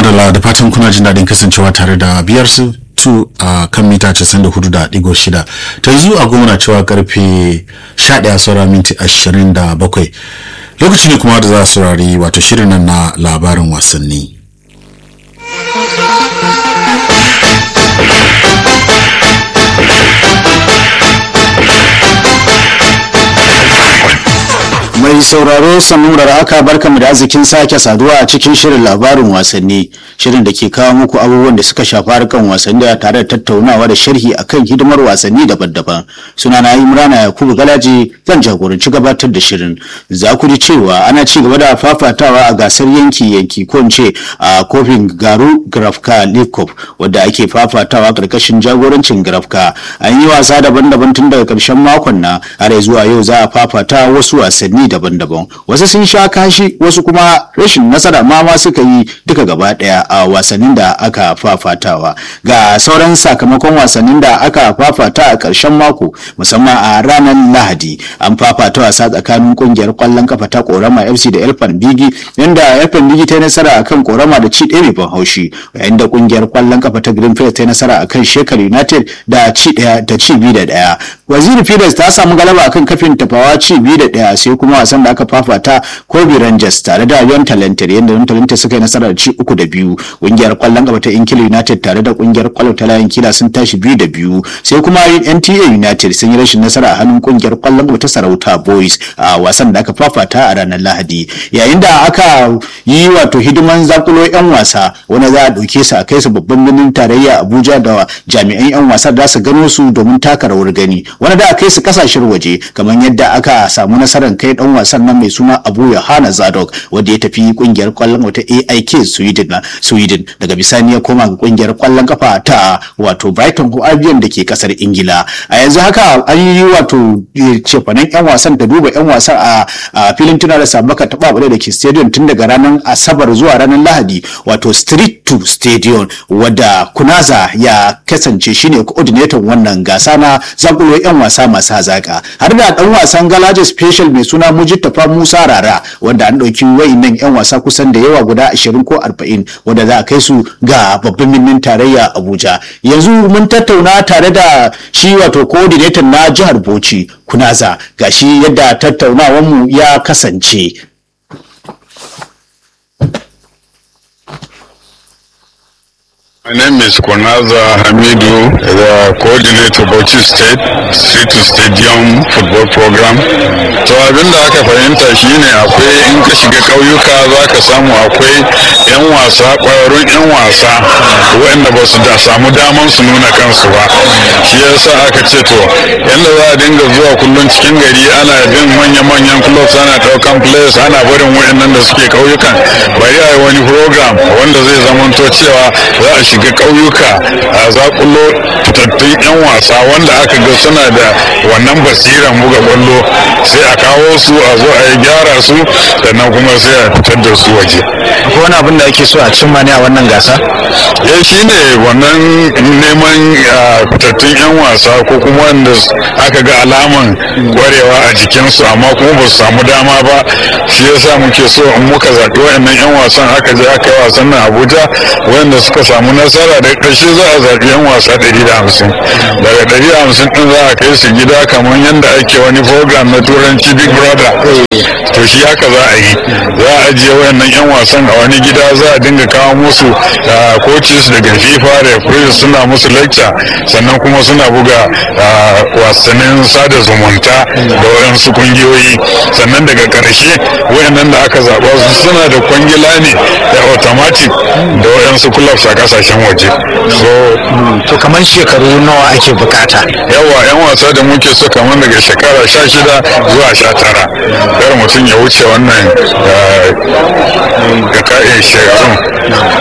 madalla da fatan kuna jin daɗin kasancewa tare da biyar su tu a kan mita 94.6 ta yanzu a goma na cewa karfe 11 saura minti 27 lokaci ne kuma da za a saurari wato shirin nan na labarin wasanni mai sauraro sanurar aka barkamu da arzikin sake saduwa a cikin shirin labarin wasanni shirin da ke kawo muku abubuwan da suka shafi harkan wasanni da tare da tattaunawa da sharhi akan hidimar wasanni daban-daban suna na imrana yakubu galaji zan jagoranci gabatar da shirin za ku ji cewa ana ci gaba da fafatawa a gasar yanki-yanki ko ce a kofin garu grafka league cup wadda ake fafatawa karkashin jagorancin grafka an yi wasa daban-daban tun daga karshen makon na har zuwa yau za a fafata wasu wasanni daban-daban wasu sun sha kashi wasu kuma rashin nasara ma ma suka yi duka gaba daya a wasannin da aka fafatawa ga sauran sakamakon wasannin da aka fafata a ƙarshen mako musamman a ranar lahadi an fafata wasa tsakanin kungiyar kwallon kafa ta korama fc da elfan bigi inda elfan bigi ta yi nasara akan korama da ci ɗaya mai ban haushi yayin da kungiyar kwallon kafa ta green ta yi nasara akan shekar united da ci ɗaya da ci biyu da ɗaya waziri fides ta samu galaba akan kafin tafawa ci biyu da ɗaya sai kuma wasan da aka fafata kobe rangers tare da yon talented yadda yon talented suka yi nasara da ci uku da biyu kungiyar kwallon gaba ta inkila united tare da kungiyar kwallon ta layin kila sun tashi biyu da biyu sai kuma nta united sun yi rashin nasara a hannun kungiyar kwallon gaba ta sarauta boys a wasan da aka fafata a ranar lahadi yayin da aka yi wato hidiman zakulo yan wasa wanda za a ɗauke su a kai su babban birnin tarayya abuja da jami'an yan wasa da su gano su domin taka rawar gani wanda da a kai su kasashen waje kamar yadda aka samu nasarar kai dan wasan nan mai suna abu yohana zadok wanda ya tafi kungiyar kwallon wata aik sweden sweden daga bisani ya koma ga kungiyar kwallon kafa ta wato brighton ko albion da ke kasar ingila a yanzu haka an yi wato cefanen yan wasan da duba yan wasan a filin tuna da sabaka ta babare da ke stadium tun daga ranar asabar zuwa ranar lahadi wato street to stadium wadda kunaza ya kasance shine coordinator wannan gasa na zakulo yan wasa masu hazaka har da dan wasan galaje special mai suna mujittafa musa rara wanda an ɗauki wayannan yan wasa kusan da yawa guda 20 ko 40 wanda za a kai su ga babban birnin tarayya abuja yanzu mun tattauna tare da shi wato coordinator na jihar bauchi kunaza gashi yadda tattaunawanmu ya kasance My name is Konaza Hamidu, the coordinator Bauchi State Street to Stadium Football Program. To abin da aka fahimta shine akwai in ka shiga ƙauyuka za ka samu akwai 'yan wasa ƙwararrun 'yan wasa waɗanda ba su da samu daman su nuna kansu ba. Shi yasa aka ce to yadda za a dinga zuwa kullum cikin gari ana bin manya-manyan clubs ana ɗaukan players ana barin waɗannan da suke ƙauyukan bari a yi wani program wanda zai zamanto cewa za a shiga ƙauyuka a zakulo fitattun 'yan wasa wanda aka ga suna da wannan basiran buga kwallo sai a kawo su a zo a yi gyara su sannan kuma sai a fitar da su waje akwai wani abin da ake so a cimma ne a wannan gasa ya shi ne wannan neman fitattun 'yan wasa ko kuma wanda aka ga alaman kwarewa a jikinsu amma kuma ba su samu dama ba shi yasa muke so in muka zaɓi waɗannan 'yan wasan aka je aka yi wasan nan abuja wanda suka samu nasara da ƙarshe za a zaɓi 'yan wasa 150 daga 150 ɗin za a kai su gida kamar yadda ake wani program na turanci big brother to shi haka za a yi za a ajiye wayannan 'yan wasan a wani gida za a dinga kawo musu coaches daga fifa referees suna musu lecture sannan kuma suna buga wasannin sada zumunta da wayansu kungiyoyi sannan daga ƙarshe wayannan da aka zaɓa su suna da kwangila ne da automatic da wayansu clubs a kasashen waje so to kamar shekaru nawa ake bukata yawa yan wasa da muke so kamar daga shekara sha shida zuwa sha tara kar mutum ya wuce wannan ga ka'in shekarun